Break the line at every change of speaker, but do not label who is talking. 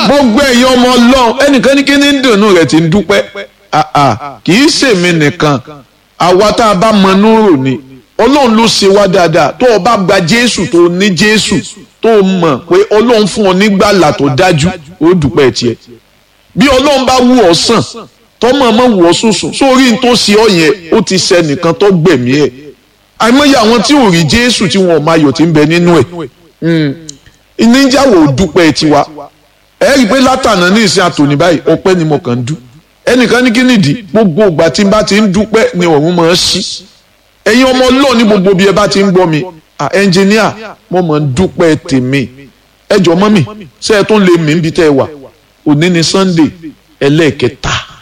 gbogbo ẹ̀yin ọmọ ọlọ́run ẹnìkan ní kí ní dùnú rẹ̀ ti ń dúpẹ́ kì í ṣèmi nìkan àwa tá a bá mọ núrò ni ọlọ́run ló ṣe wá dáadáa tó o bá gba jésù tó o ní jésù tó o mọ̀ pé ọlọ́run fún ọ nígbàlà tó dájú ó dúpẹ́ tiẹ̀ bí ọlọ́run bá wù ọ́ sàn tọ́mọ̀ mọ̀ wù ọ́ sùsùn sórí n tó ṣe ọ yẹn ó ti ṣe nìkan tó gbẹ̀mí ẹ̀ àìmọye àwọn tí ò rí jésù tí wọn ò máa yọ̀ tí ń bẹ nínú ẹ̀ ìníjàwó dúpẹ́ tiwa ẹ rí i pé látànà ní ìsìn àtòní báyìí ọpẹ́ ni mo kàn ń dú ẹnìkan ní kí nìdí gbogbo ìgbà tí n bá ti ń dúpẹ́ ni ọ̀run máa ń ṣí ẹ̀yin ọmọ ọlọ́ọ̀ ní gbogbo bí ẹ bá ti ń gbọ́ mi ẹnjìníà mo máa ń dúpẹ́ tèmi ẹ jọ mọ́ mi ṣé ẹ tún lè mí níbi tẹ́ ẹ wà òní ni Sunday ẹlẹ́ẹ̀kẹta